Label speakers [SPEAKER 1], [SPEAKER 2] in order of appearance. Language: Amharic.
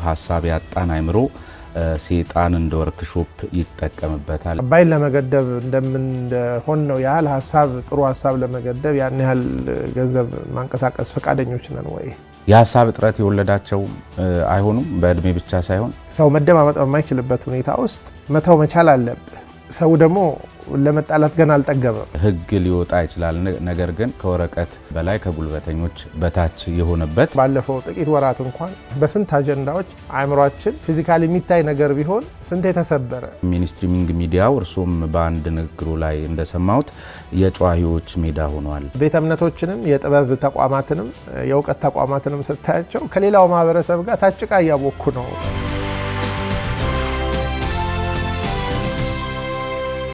[SPEAKER 1] ሀሳብ ያጣን አይምሮ ሴጣን እንደ ወርክሾፕ ይጠቀምበታል።
[SPEAKER 2] አባይን ለመገደብ እንደምንሆን ነው ያህል ሀሳብ ጥሩ ሀሳብ ለመገደብ ያን ያህል ገንዘብ ማንቀሳቀስ ፈቃደኞች ነን ወይ?
[SPEAKER 1] የሀሳብ እጥረት የወለዳቸው አይሆኑም። በእድሜ ብቻ ሳይሆን
[SPEAKER 2] ሰው መደማመጥ በማይችልበት ሁኔታ ውስጥ መተው መቻል አለብህ። ሰው ደግሞ ለመጣላት ገና አልጠገበም።
[SPEAKER 1] ሕግ ሊወጣ ይችላል። ነገር ግን ከወረቀት በላይ ከጉልበተኞች በታች የሆነበት
[SPEAKER 2] ባለፈው ጥቂት ወራት እንኳን በስንት አጀንዳዎች አእምሯችን ፊዚካሊ የሚታይ ነገር ቢሆን ስንት የተሰበረ
[SPEAKER 1] ሚኒስትሪሚንግ ሚዲያው እርሶም በአንድ ንግግሩ ላይ እንደሰማሁት የጨዋሂዎች ሜዳ ሆኗል።
[SPEAKER 2] ቤተ እምነቶችንም የጥበብ ተቋማትንም የእውቀት ተቋማትንም ስታያቸው ከሌላው ማህበረሰብ ጋር ታጭቃ እያቦኩ ነው።